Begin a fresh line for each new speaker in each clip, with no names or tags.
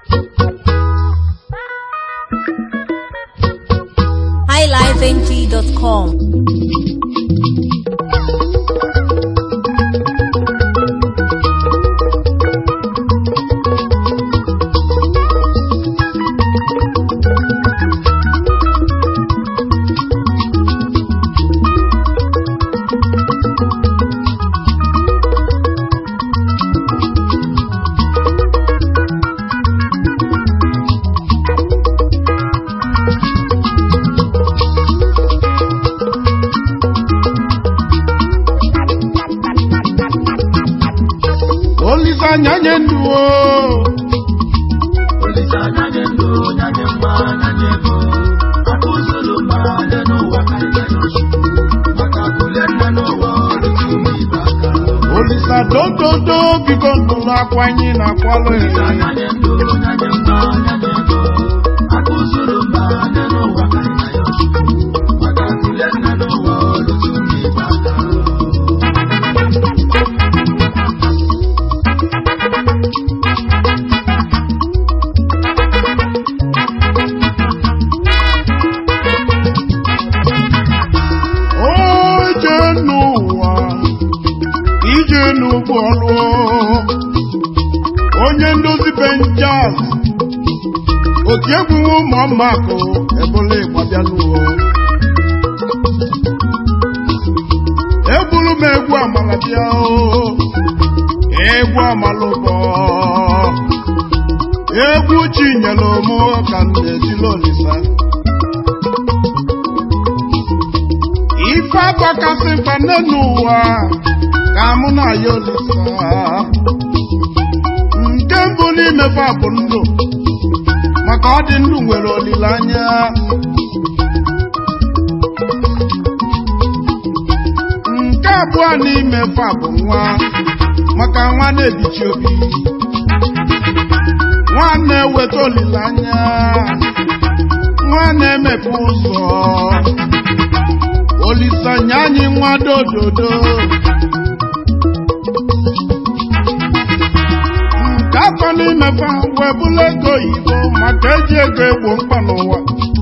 highlifeng.com.
Olise anya nye ndụ o
Olise anya nye ndụ nyanye mma nyanye ego akụzulu ma dị n'ụwa karịrị n'ochi maka akụle nne n'ụwa ọdịtụ ume ibe aka
Olise dododo biko nụrụ akwa anyị na-akwalụ
Olise
ya
anya nye ndụ nyanye mma nyanye ego akụzulu ma dị n'ụwa karịrị n'ochi maka akụle nne n'ụwa ọdịtụ ume ibe aka
oje n'ụwa ije n'ụgbọ ọlụ onye ndozi benjas otu egwu ụmụ ọmakụ ebule ịgbabianuo egburu m egwu amala bịa o egwu amala ụbọ egwu chinyere mụ ka m na-etili olisa ife agbakasị mkpa nne n'ụwa ka mụ na ya olisa nke mbụ n'imefe bụ ndụ maka ọ dị ndụ nwere olileanya nke abụọ n'imefe bụ nwa maka nwa na-ebichi obi nwa na-eweta olileanya nwa na-emepe ụzọ olisanya anyị nwa dododo nke afọ n'imefe wee bụla ego oyibo maka eji ego egbo mkpa n'ụwa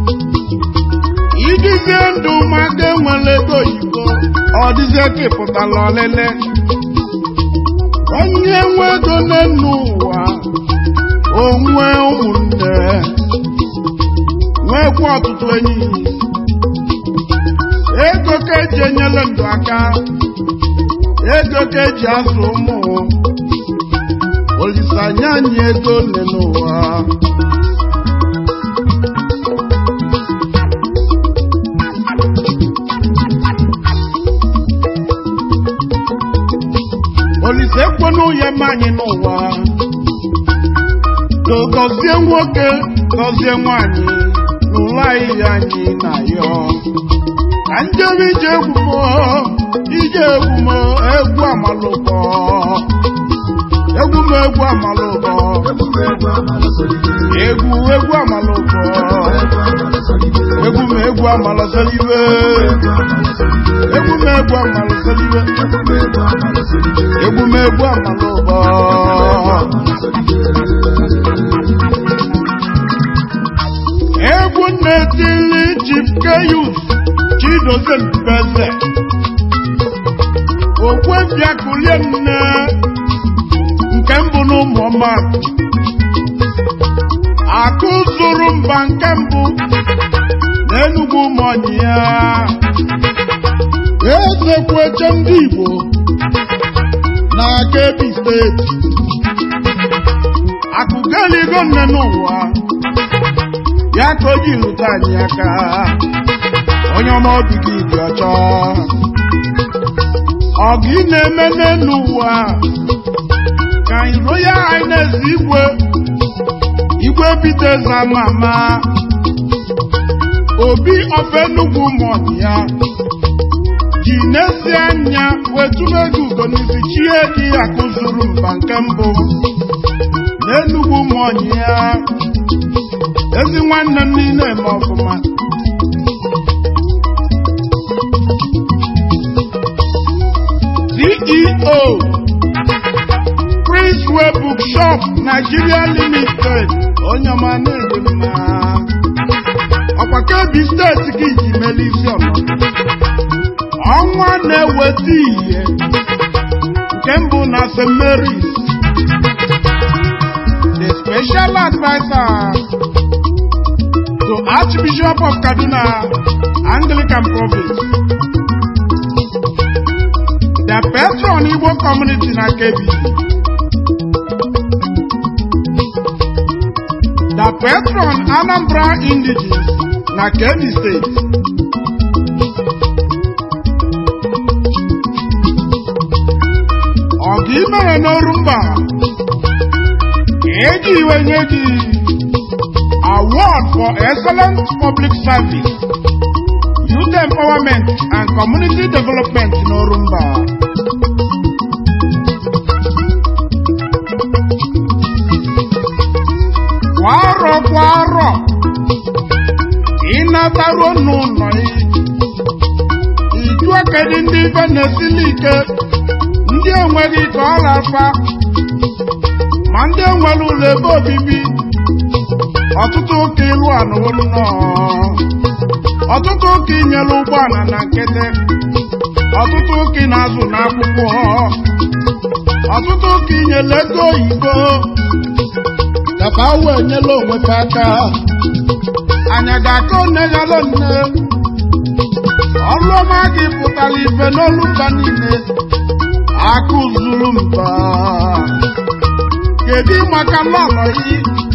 idizie ndụ maka enwere ego oyibo ọ dịzie ka ịpụtala ọlele onye nwe ego n'enu ụwa onwe ụmụnne nwekwa ọtụtụ enyi ego ka eji enyere ndụ aka ego ka eji azụ ụmụ olisanya anyị ego nne n'ụwa olise ekwenu ya ma anyị n'ụwa to gọzie nwoke gọzie nwanyị n'ụlọ anyị anyị na yọ ka njem ije egwumo ije egwumo egwu amalụkọ egwu m egwu amalụkọ
ebube egwu amala solide
egwu egwu amalụkọ
egwu amala solide
egwu m egwu amalụsoliwe
egwu amala solide
egwu m egwu amalụsoliwe
ebube egwu amala solide
egwu m egwu amalụkọ egwu na-etili chipkeyus chidozie mbeze okwebia kulie nne nke mbụ n'ụmụ ọma akụ zụrụ mba nke mbụ n'enugwu ụmụọnyị ya eze kweche ndị igbo na Kebbi steeti akụgeligo nne n'ụwa ya ka o ji rute anyị aka onye ọma obi gị dị ọcha ọgụ ị na-eme n'elu ụwa ka anyị royal highness igwe igwe biteze ama ama obi ofe nnukwu ụmụọdị ya ji n'ezi anya wetụrụ ego ugo n'isi chie dị akụzuru mba nke mbụ n'enugwu ụmụọnyị ya ezi nwanne m niile eme ọfụma CEO Prince Kingsway Bookshop Nigeria Limited onye ọma na-ede mma ọkwa Kebbi steeti gị ji mele isi ọnọ ọnwa na-eweta ihe nke mbụ na St. Mary's the special advisor to Archbishop of Kaduna Anglican Province the patron Igbo community na Kebbi the patron Anambra indigenes na Kebbi State ọga imere n'ọrụ mba eji iwe nye gị award for excellent public service youth empowerment and community development n'ọrụ mba kwa arọ kwa arọ ịnataruo n'ụlọ iju kedu ndị ife na-esili ike ndị enweghị ka ọ rafa ma ndị enwere ụlọ ebe obibi ọtụtụ ụka ịlụ anụwo nnọọ ọtụtụ ụka inyere ụgbọala na nkịtị ọtụtụ ụka ị na-azụ n'akwụkwọ ọtụtụ ụka inyere ego oyibo kapa wee nyela onwefe aka anya ga-aka one yalụ nne ọrụ ọma gị pụtara ife n'olu mba niile akụ zuru mba kedu maka lọlọ yi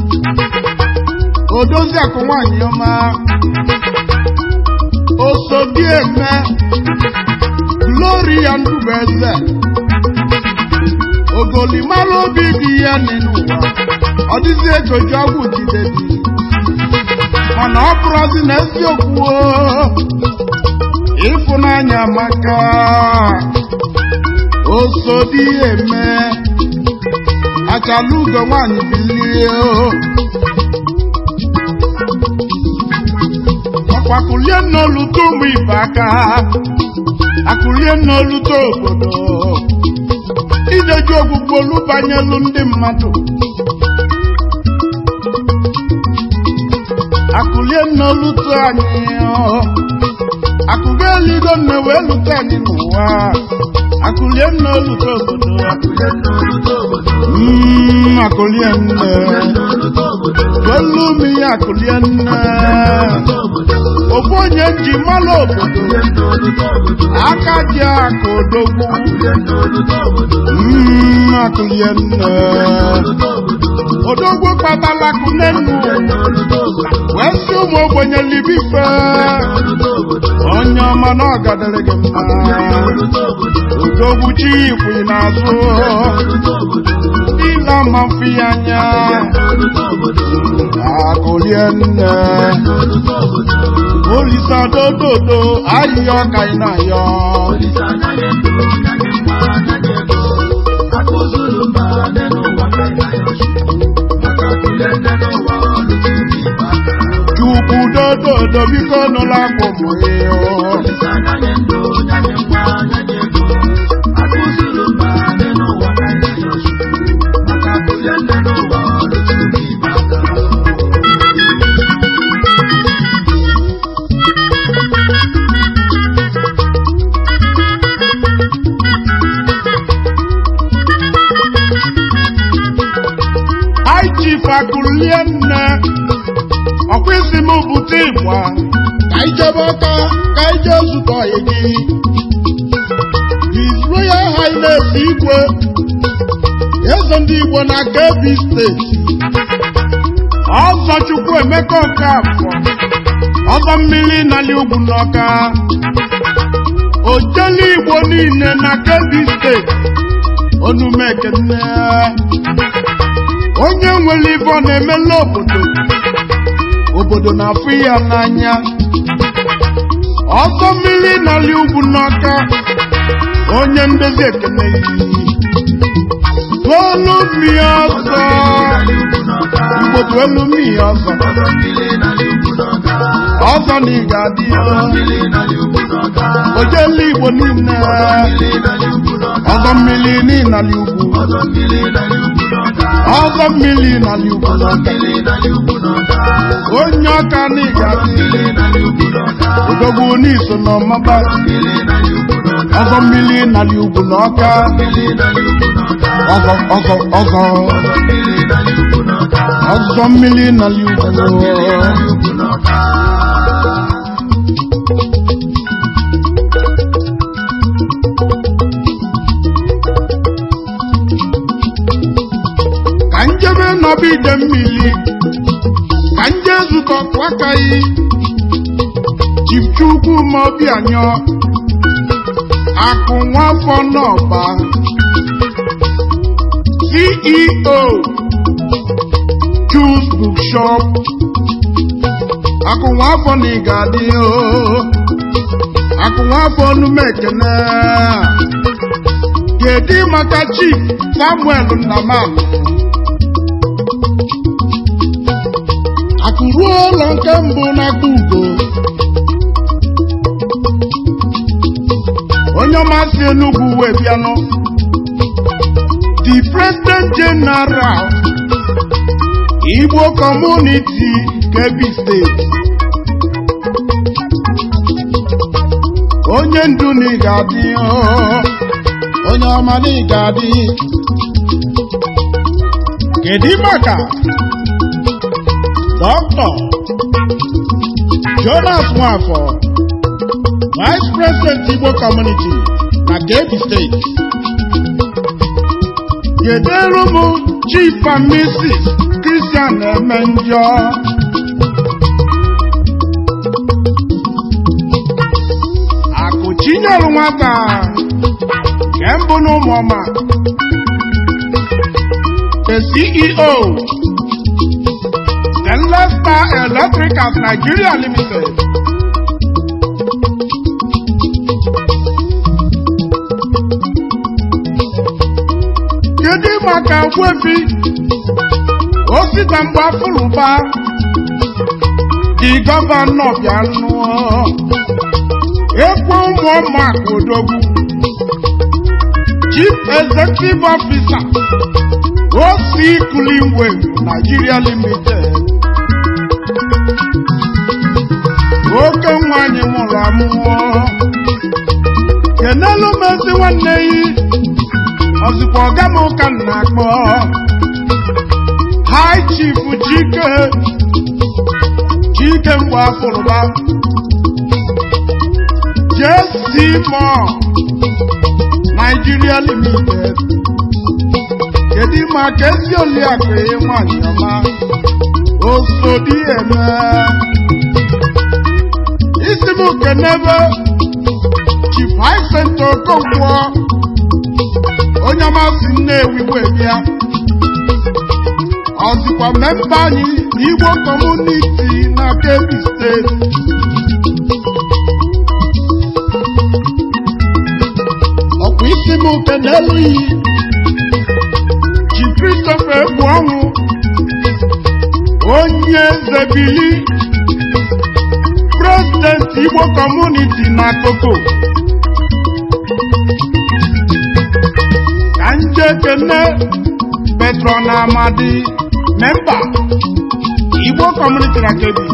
odozi akụ nwanyị ọma osodi eme gloria ndubeze ogolimara obi dị ya n'ụwa ọ dịzi ego ji ọgwụ jide dị mana ọ bụrụzi na eziokwu ịfụnanya maka osodi eme achala ugo nwanyị bilie ọkwakulie n'oluto ụmụ ibe aka akulie n'oluto obodo ideji ogbugbo olu banyelu ndị mmadụ akulie n'oluto anyị akụgo eligo nne wee lute anyị n'ụwa akulie n'oluto obodo Mm, akulie nne welu m ihe akulie nne ofu onye ji mmalụ obodo aka ji aka odogwu Mm, akulie nne odogwu kpatala kune nnu wee si ụmụ ogbenye libife onye ọma na ọgadịrị gị mma odogwu chi ikwu n'azụ ile ma mfi ya anya akụlie nne olisa dododo ahịhịa ọka ị na-ayọ chukwu dododo biko nụla akpụmụ ịọ chief akụlie nne ọkwa isi m bute ịgba ka ijebe ọka ka ije zụta ọyị gị His Royal Highness igwe eze ndị Igbo na Kebbi steeti ọzọ Chukwu Emeka Okafọ ọzọ mmiri nali ugwu n'ọka ojele Igbo niile na Kebbi steeti onumekene onye nwere ibe ọ na-emela obodo obodo na-afụ ya n'anya ọsọ mmiri n'ala ugwu n'ọka onye ndezi ekene olu mmiri ọzọ mgbodo elu mmiri ọzọ ọzọ na ị ga-adị
ọzọ mmiri n'ala ugwu n'ọka
ojele igbo niile
mmiri n'ala ugwu n'ọka
ọzọ mmiri n'ịnala ugwu
ọzọ mmiri n'ala ugwu n'ọka
ọzọ mmiri n'ala ugwu
ọzọ mmiri n'ala ugwu n'ọka
onye ọka na ị ga-adị
mmiri n'ala ugwu n'ọka
odogwu n'iso n'ọmaba
mmiri n'ala ugwu n'ọka
ọzọ mmiri n'ala ugwu n'ọka
mmiri n'ala ugwu n'ọka
ọzọ ọzọ ọzọ
ọzọ mmiri n'ala ugwu n'ọka
ọzọ mmiri n'ala
ọzọ mmiri
ugwu
n'ala ugwu n'ọka
ka njebe nọba ide mmiri ka nje zụta kwakaghị chifchukwu ma obi anyọ akụ nwafọ n'ọba ceo Choose bookshop akụ nwafọ na ị ga-adị oo akụ nwafọ onume ekene kedu maka chief samuel nnamani akụruo ụlọ nke mbụ n'aka ugo onye ọmasị enugwu wee bịanụ the president general igbo community kebbi steeti onye ndu na ị ga-adị oo, onye ọma na ị ga-adị kedu maka dọkịta jonas nwafọ vice president igbo community na kebbi steeti kedere m chief and mrs christian eme njọ akụchinyere nwata nke mbụ na ụmụọma the ceo Stainless Star Electricals Nigeria Limited kedu maka gwefi osita mgbe afụlụba dị gọvanọ bịa nụọ ekwe ụmụọma odogwu chief executive officer oc Cleanway Nigeria Limited oke nwanyị mụrụ amụọ kenelu m ezi nwanne yi ọzikwa ọga m ụka m na-akpọ High Chief Chike Chike mgbe afụrụba JC Moore Nigeria Limited kedu maka ezi oliakụ ya nwanyị ọma osodi eme isi m kenebe Chief Hyacinth Okonkwo onye ọmasị Nnewi wee bịa ọzikwa mmemme anyị n'Igbo kọmuniti na Kebbi steeti ọkwa isi m kenelu iyi Chief Christopher Egbuonwu onye eze bili prezidenti Igbo kọmuniti na Koko ka nje kene Petron Amadi memba Igbo kọmuniti na Kebbi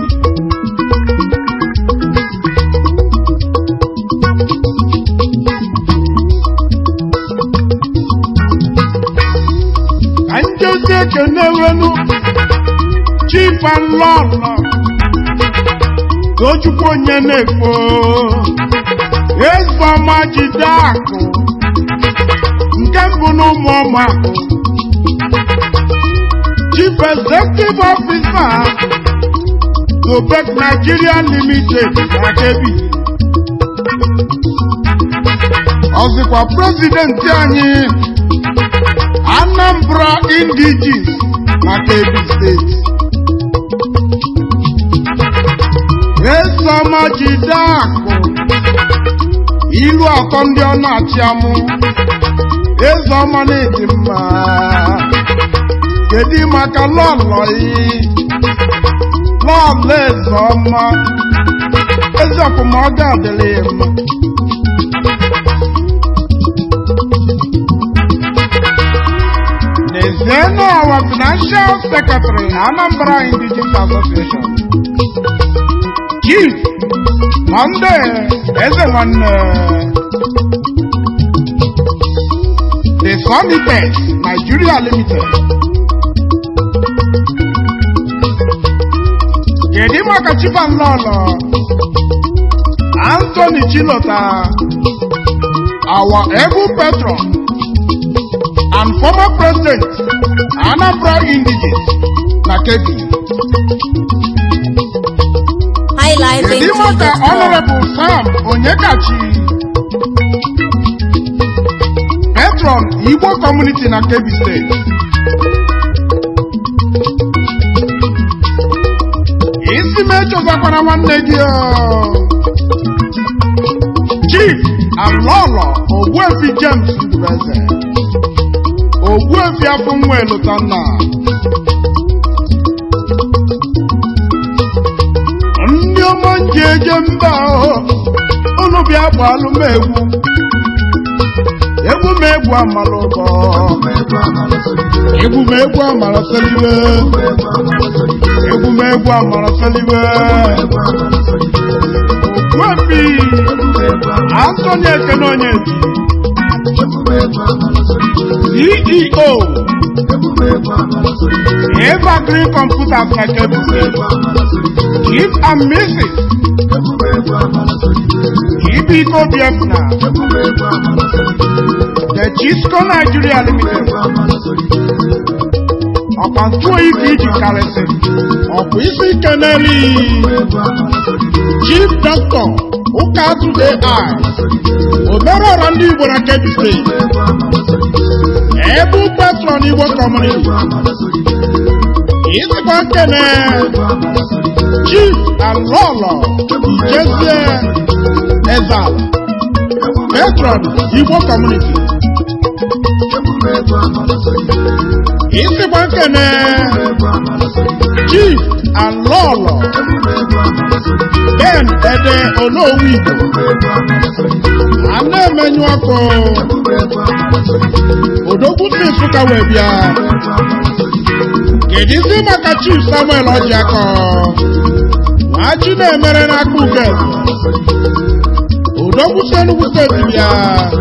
ka njezi ekene wenu Chief and Lọlọ Tochukwu onye na-efo Ezeọma jide akụ nke mbụ na ụmụ ọma Chief Executive Officer Gobek Nigeria Limited na Kebbi ọzịkwa prezidenti anyị Anambra Indigenes na Kebbi steeti Ezeọma jide akụ ilu atọ ndị ọ na-achị amụ Ezeọma na-edi mma kedu maka lọlọ yi lọọlọ eze ọma ezi ọkwụmọga adịla ya mma n'ezienụ ọwa financial secretary anambra indigenous association chief monday eze nwanne the sonitex nigeria limited kedu maka chifanlọlọ anthony chilota our able patron and former president anambra indigenous na kebbi kedu maka honorable sam onyekachi patron igbo community na kebbi state isi m echozakwana nwanne gị o. chief alọlọ ogbuefi james ndubeze ogbuefi afọ nwa elutanna ndị ọma nji eje mba o unu bịa gbalụ m egwu egwu m egwu amala ụbọ egwu m egwu amala selibe egwu m egwu amala selibe ogbuefi Anthony Ekene Onyedi CEO Evergreen Computers na Kebbi State Chief and Mrs. Ibiko Biafna The Chisco Nigeria Limited ọkwa ntụ oyi ka iji karịsị ọkwa isi ike n'elu Chief Doctor ụka today I omerọra ndị Igbo na Kebbi State ebe patron Igbo Community isikwa nkene Chief Alọlọ Ijezie Ezal patron Igbo Community isikwa nkene Chief Alọlọ Ben Ede Onowu Igbo a na-emenyu ọkụ odogwu si Nsụka wee bịa kedizi maka Chief Samuel Ọjịakọ nwachi na-emere n'aka uke odogwu si Enugu steeti bịa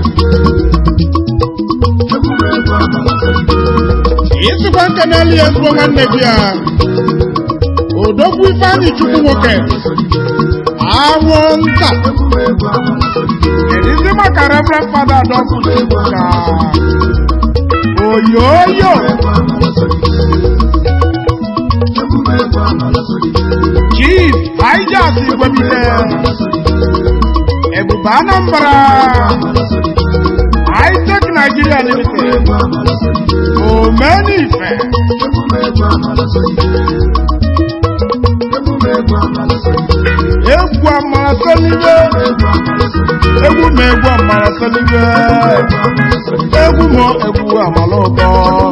isikwa nke n'elu ya ezigbo nwanne gị ya odogwu ifeanyị chukwu nwoke awọ nta kedizi maka reverend fada adọkụta ka oyoyo chief ijas igwebile ebube anambra isaac nigeria limited omenife egwu amara selibe egwu ma egwu amara selibe egwu ma egwu amala ụtọ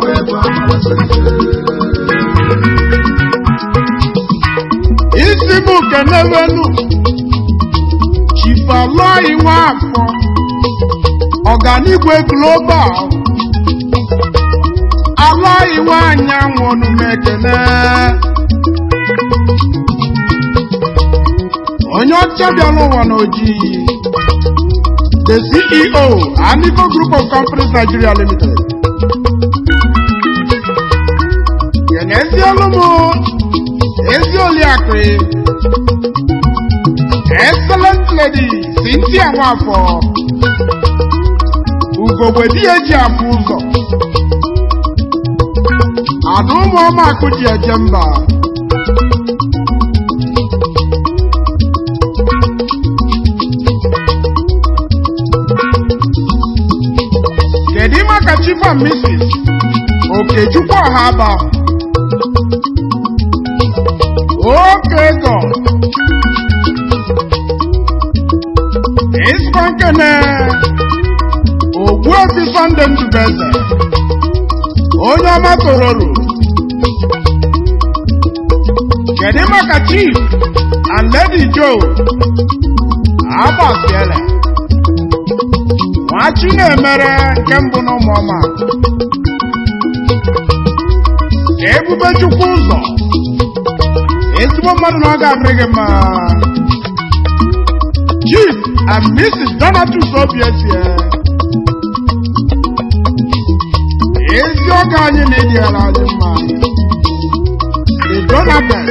isi m kenevenu chifalọyi nwafọ ọganigwe global alọyi nwanyị anwụnụ m ekene onye ọcha bịara ụwa n'ojii the ceo anico group of companies nigeria limited kenezielu m ezi oliakụ excellent lady cynthia nwafọ ugogbe di ya eji afụ ụzọ ada ụmụọma akụ ji eje mba kedu maka chief and mrs okechukwu ọhaba oke ego ịzụkọ nkene ogbuobi sọnde ndubeze onye ọma tororo kedu maka maka chief and lady joe agbasiele nwachi na-emere nke mbụ na ụmụọma ebube chukwu ụzọ ezigbo mmadụ na ọ ga-adịrị gị mma chief and mrs donatus obietie ezi oge anyị na-ejighara anyị mma the donatus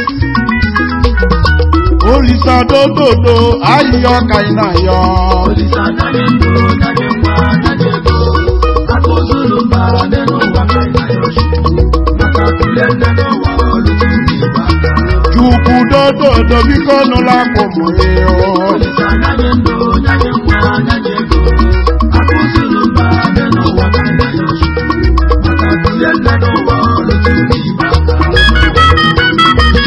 olisa dododo ayịyọ ka ị na-ayọ
Olisa nanye ndụ nanye nwa nanye ego akụzuru mba dị n'ụwa ka ị na-ayọchi maka kulie nne n'ụwa olutu ndị Igbo aka
chukwu dododo biko nụla akpụmụ ya
Olisa nanye ndụ nanye nwa nanye ego akụzuru mba dị n'ụwa ka ị na-ayọchi maka kulie nne n'ụwa olutu ndị Igbo aka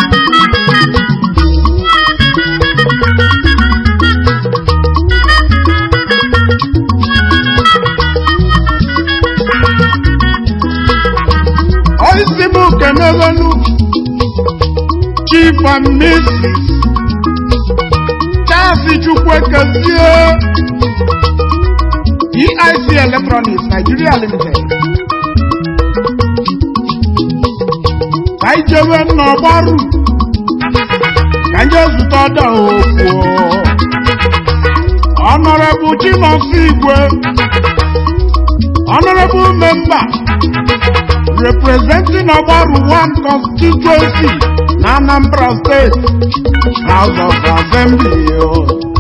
Oisi m kenegonu Chief and Mrs. Charles Chukwekezie EIC Electronics Nigeria Limited ka ijewe n'ọgbaru ka nje zụta ọda okwu Honorable Chinosi Igwe Honorable Member representing Obaru One constituency na Anambra State House of Assembly. o.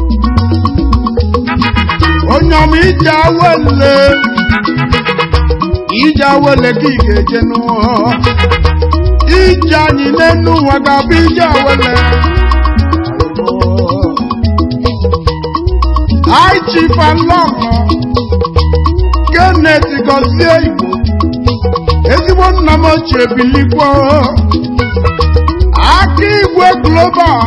Onye ọma ije awele ije awele ka ị ga-eje n'ụwa ije anyị n'enu ụwa ga-abụ ije awele High Chief and Lọlọ Kenneth Gozie Igbo ezigbo nna m ochie bilikwa aka igwe global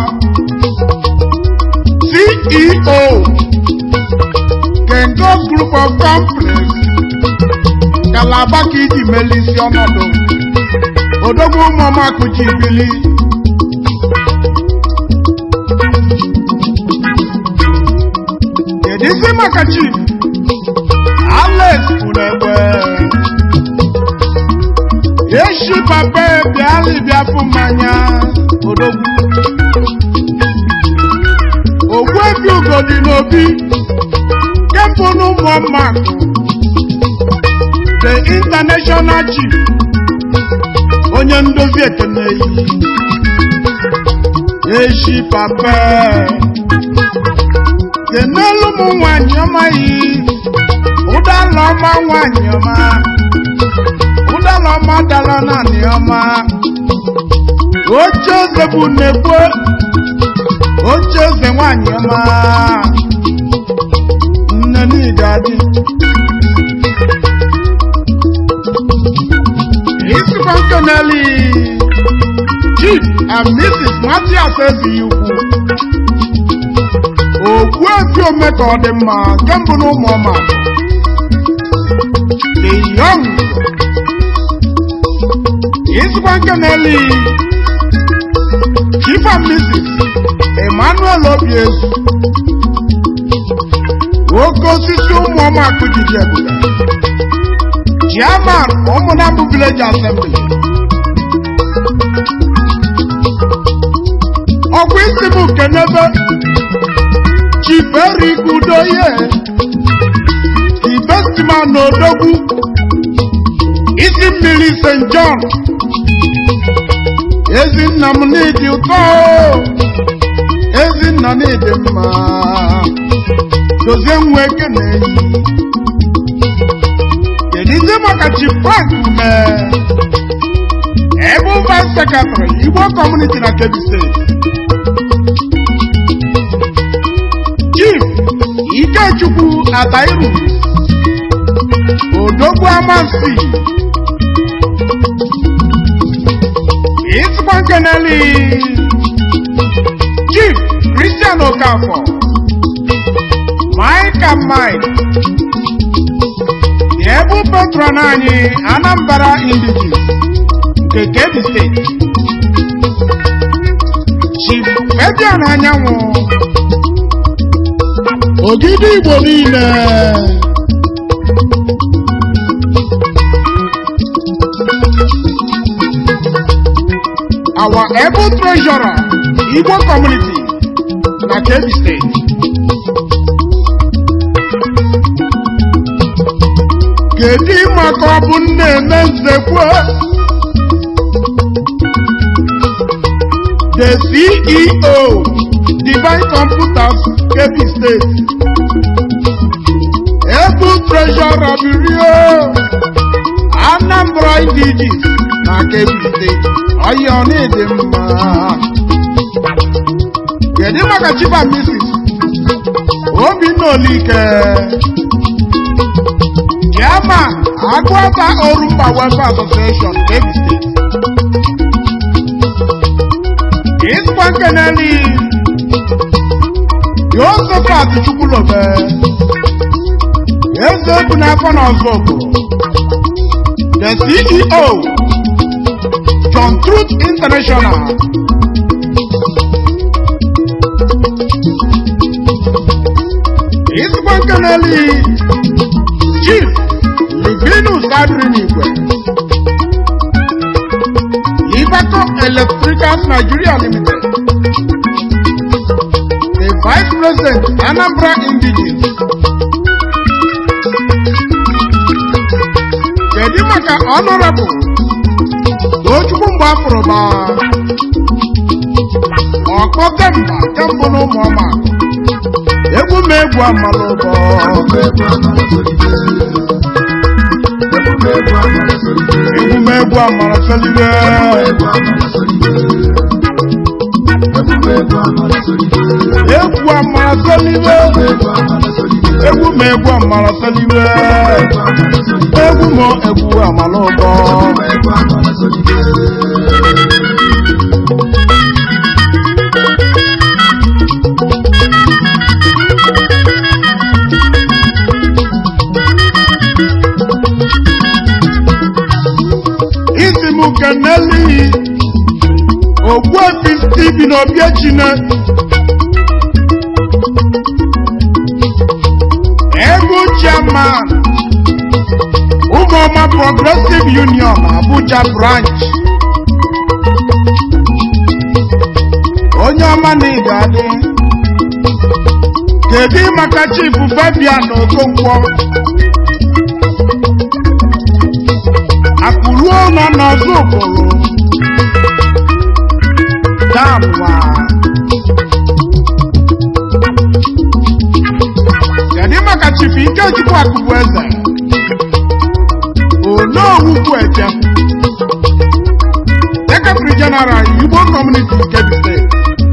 ceo kengo group of companies kalaba ka iji melisi ọnọdụ odogwu ụmụmakụji bili kedụzi maka chief alex unegbe eshi papa bịalị bịafụ mmanya odogwu ogbuebi ugodi n'obi kempụ n'ụmụọmma the international chief onye ndozi ekene yi eshi papa kenelu m nwanyị ọma yi ụdala ọma nwanyị ọma ụdala ọma dara naanị ọma oche eze bụ nnekwu oche eze nwanyị ọma nne niile adị isikwa nkeneli chief and mrs matias ezighị ukwu okwu efi ome ka ọ dị mma nke mbụ na ụmụ ọma the young isikwa nkeneli chief and mrs emmanuel obiezu oke osisi ụmụ ọma akụjiji ebube chairman ụmụnabụ village assembly ọkwa isi bụ kenebe chiferi udoye investman n'odogwu isi mmiri st john ezinna m n'ịdị ụtọ ezinna n'ịdị mma dozie nwa ekene kedizie maka chief frank ume ebe vice secretary igbo community na kebbi steeti chief ikechukwu atairu odogwu amansi isikwa nkeneli chief christian okafọ mike and mike ebu patron anyị anambra indigenous nke kebbi steeti chief Fabian anyanwụ ogidi igbo niile our able treasurer igbo community na kebbi steeti kedu maka ọ bụ nna eme nzekwe the ceo divine computers kebbi steeti able treasurer birio anambra indiges na kebbi steeti ọyọ n'ịdị mma kedu maka chief and mrs obinna olike chairman agụata orumba welfare association kebbi steeti ịsịkwa nkeneli Josephat Chukwulobe eze bụ n'afọ n'ọzọ obodo the CEO John Truth International ịsịkwa nkeneli Chief Livinus Adrinigwe Libaco Electricals Nigeria Limited the Vice President Anambra Indigenous kedu maka Honorable Tochukwu mgbe afụrụba ọkpọ kemba kembụ na ụmụ ọma egwu m egwu amala ụbọ egwu m egwu amala solibe egwu amala solibe egwu m egwu amala solibe egwu m egwu amala ụbọ isi m keneli ogbuefi Stephen Obiechine ego chairman ụmụọma progressive union Abuja branch onye ọma na ịga adị kedu maka chief Fabian Okonkwo akụruo nọ n'ọzọ ụbụrụ danwa kedu maka chief Ikechukwu Akụbu eze Onowu Eche Secretary General Igbo Community Kebbi State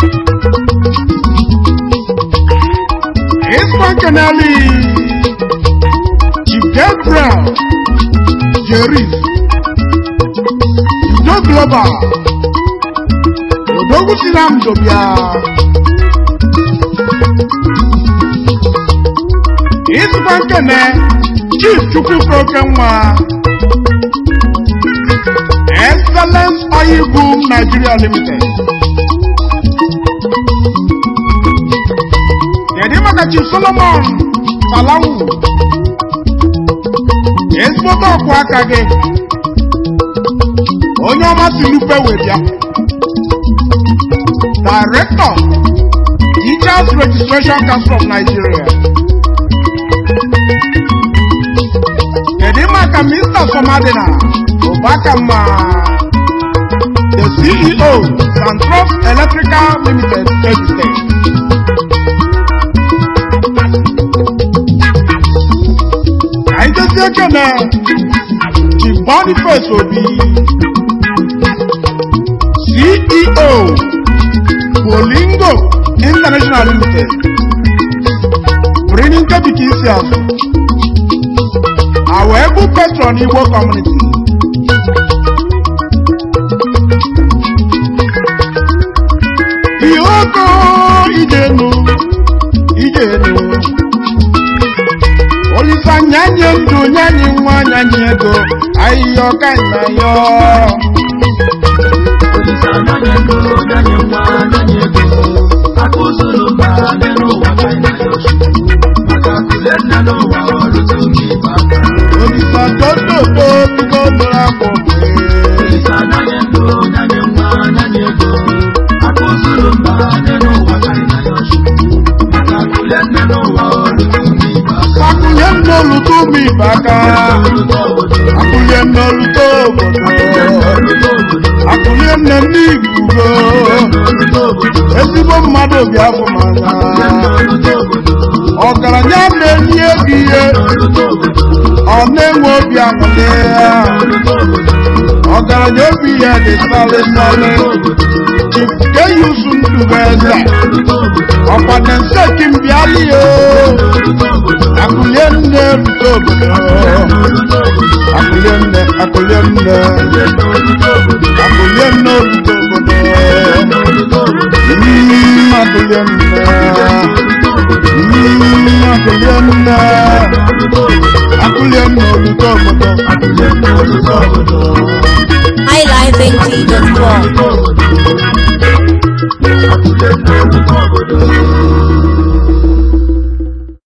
Ispan Kenali Chief Gabriel Jeris Udo Global Odogwu Sinam Dobia Ispan Kene Chief Chukwu Prokenwa Excellence Oil Boom Nigeria Limited. Kedu maka Chief Solomon Salawu? Ezigbote ọkụ aka gị. Onye ọma si lupe webịa. Director Teachers Registration Council of Nigeria. Kedu maka Mr. Somadina? Obakama, the CEO, Santros Electrical Limited, Kebbi State. Àìjẹ́sí Ekene, Chief Boniface Obi, CEO, Bolingo International Limited, bringing Kebbi Kisi Azu, our able patron Igbo community. Iyoko ijenu ijenu Olisa nyanye ndụ nyanye nwa nyanye ego ayiyo kanyayo
Olisa nyanye ndụ nyanye nwa nyanye ego
olisa tototo bido dara akwụkwọ akwụnye nnoluto ụmụ ibe aka akwụnye nnoluto obodo akwụnye nne ndị igbo ezigbo mmadụ obi afọ manya ọgaranya na-enye ego ihe ọ na-enwe obi aṅụrị ya ọgaranya obi ya dị salị salị chike yuzu ndụ eze ọkwa na nse kimbiali ya akụlie nne rute obodo akụlie nne akụlie nne akụlie nne rute obodo Mm, akụlie nne Mm, akụlie nne akụlie nne rute obodo
highlifeng.com.
Obodo.